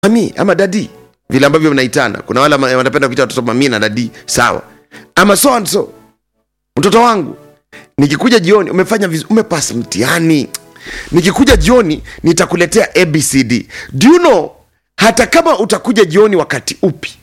mami ama dadi vile ambavyo mnaitana kuna wale ama- wanapenda kuita watoto mami na dadi sawa ama so and so mtoto wangu nikikuja jioni umefanya vizu, umepas mtihani nikikuja jioni nitakuletea abcd do you know hata kama utakuja jioni wakati upi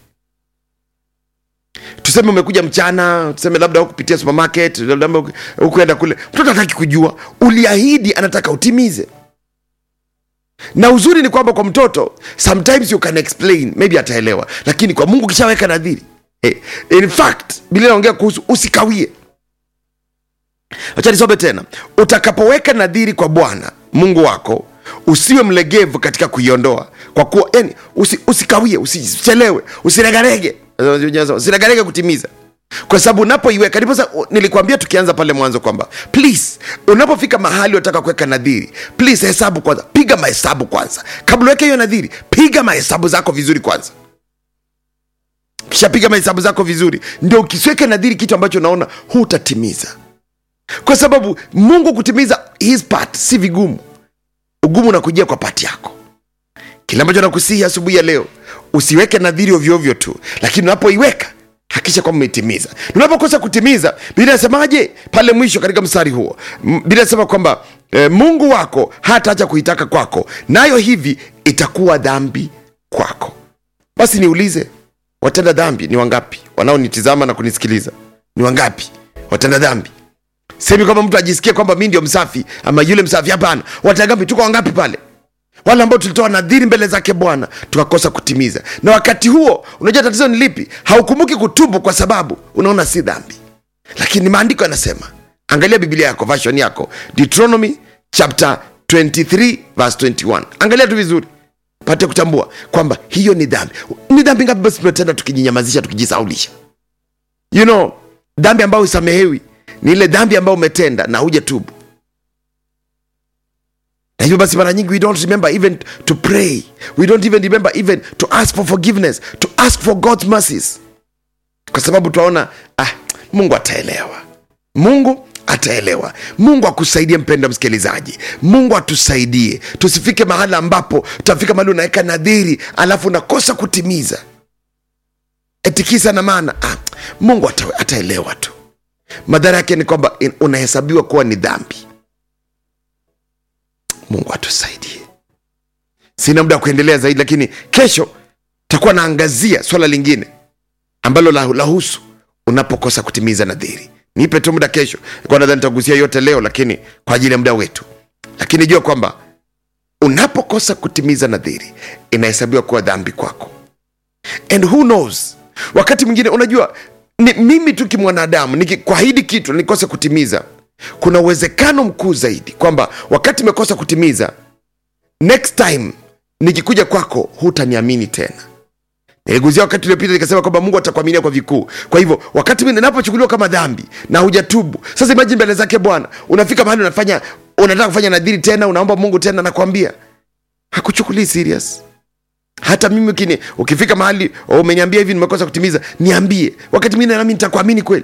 tuseme umekuja mchana tuseme labda hukupitia supermarket labda hukuenda kule mtoto hataki kujua uliahidi anataka utimize na uzuri ni kwamba kwa mtoto sometimes you can explain maybe ataelewa lakini kwa mungu kishaweka nadhiri eh, in fact biblia inaongea kuhusu usikawie wacha nisome tena utakapoweka nadhiri kwa bwana mungu wako usiwe mlegevu katika kuiondoa kwa kuwa yani, usi, usikawie usichelewe usiregarege usiregarege kutimiza kwa sababu unapoiweka ndiposa nilikuambia tukianza pale mwanzo kwamba please unapofika mahali unataka kuweka nadhiri please hesabu kwanza piga mahesabu kwanza kabla uweke hiyo nadhiri piga mahesabu zako vizuri kwanza kishapiga mahesabu zako vizuri ndio ukisiweke nadhiri kitu ambacho unaona hutatimiza kwa sababu mungu kutimiza his part si vigumu ugumu unakujia kwa pati yako kile ambacho nakusihi asubuhi ya leo usiweke nadhiri ovyoovyo tu lakini unapoiweka hakisha kwamba umeitimiza unapokosa kutimiza biblia inasemaje pale mwisho katika mstari huo M- biblia inasema kwamba e, mungu wako hataacha kuitaka kwako nayo hivi itakuwa dhambi kwako basi niulize watenda dhambi ni wangapi wanaonitizama na kunisikiliza ni wangapi watenda dhambi semi kwamba mtu ajisikie kwamba mi ndio msafi ama yule msafi hapana watagapi tuko wangapi pale wale ambao tulitoa nadhiri mbele zake bwana tukakosa kutimiza na wakati huo unajua tatizo ni lipi haukumbuki kutubu kwa sababu unaona si dhambi lakini maandiko yanasema angalia biblia yako version yako deuteronomy chapter 23 verse 21 angalia tu vizuri pate kutambua kwamba hiyo ni dhambi ni dhambi ngapi basi tumetenda tukijinyamazisha tukijisaulisha you know dhambi ambayo isamehewi ni ile dhambi ambayo umetenda na huja tubu na hivyo basi mara nyingi we don't remember even to pray we don't even remember even to ask for forgiveness to ask for god's mercies kwa sababu tunaona ah, mungu ataelewa mungu ataelewa mungu akusaidie mpendo msikilizaji mungu atusaidie tusifike mahali ambapo tutafika mahali unaweka nadhiri alafu unakosa kutimiza etikisa na maana ah, mungu ata, ataelewa tu madhara yake ni kwamba in- unahesabiwa kuwa ni dhambi mungu atusaidie sina muda wa kuendelea zaidi lakini kesho takuwa naangazia swala lingine ambalo la- lahusu unapokosa kutimiza nadhiri nipe tu muda kesho kwa nadhani nitagusia yote leo lakini kwa ajili ya muda wetu lakini jua kwamba unapokosa kutimiza nadhiri inahesabiwa kuwa dhambi kwako and who knows wakati mwingine unajua ni, mimi tu kimwanadamu nikikwahidi kitu na nikose kutimiza kuna uwezekano mkuu zaidi kwamba wakati imekosa kutimiza next time nikikuja kwako hutaniamini tena niliguzia wakati uliopita nikasema kwamba mungu atakuaminia kwa vikuu kwa hivyo wakati mimi ninapochukuliwa kama dhambi na hujatubu sasa imajini mbele zake bwana unafika mahali unafanya unataka kufanya nadhiri tena unaomba mungu tena nakwambia hakuchukulii serious hata mimi ukini, ukifika mahali oh, umeniambia hivi nimekosa kutimiza niambie wakati mwingine nami nitakuamini kweli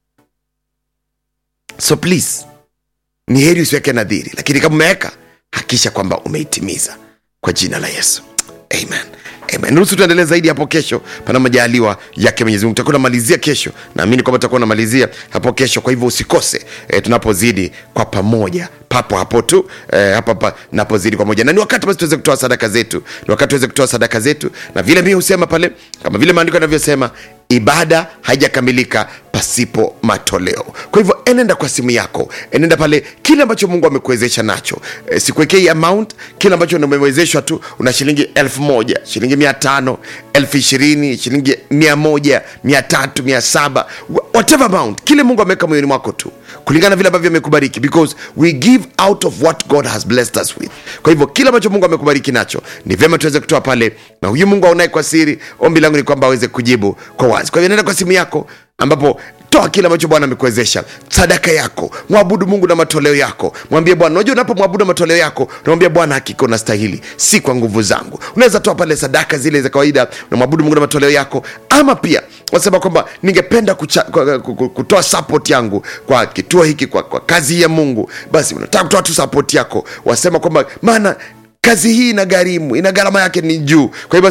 so please ni heri usiweke nadhiri lakini kama umeweka hakisha kwamba umeitimiza kwa jina la yesu amen amen ruhusu tuendelee zaidi hapo kesho pana majaliwa yake mwenyezi mungu tutakuwa namalizia kesho naamini kwamba tutakuwa namalizia hapo kesho kwa hivyo usikose e, tunapozidi kwa pamoja papo hapo tu e, hapa pa, napozidi kwa moja na ni wakati basi tuweze kutoa sadaka zetu ni wakati tuweze kutoa sadaka zetu na vile mii husema pale kama vile maandiko yanavyosema ibada haijakamilika pasipo matoleo kwa hivyo enenda kwa simu yako enenda pale kile ambacho mungu amekuwezesha nacho e, sikuwekei amount kile ambacho umewezeshwa tu una shilingi elfu moja shilingi mia tano elfu ishirini shilingi mia moja mia tatu mia saba whatever amount kile mungu ameweka moyoni mwako tu kulingana vile ambavyo amekubariki because we give out of what god has blessed us with kwa hivyo kile ambacho mungu amekubariki nacho ni vyema tuweze kutoa pale na huyu mungu aonaye kwa siri ombi langu ni kwamba aweze kujibu kwa wazi kwa hivyo nenda kwa simu yako ambapo toa kile ambacho bwana amekuwezesha sadaka yako mwabudu mungu na matoleo yako mwambie bwana unajua unapomwabudu matoleo yako unamwambia bwana hakika unastahili si kwa nguvu zangu unaweza toa pale sadaka zile za kawaida unamwabudu mungu na matoleo yako ama pia wasema kwamba ningependa kucha, kwa- kwa- kutoa support yangu kwa kituo hiki kwa, kwa kazi hii ya mungu basi unataka kutoa tu support yako wasema kwamba maana kazi hii ina gharimu ina gharama yake ni juu kwa hivyo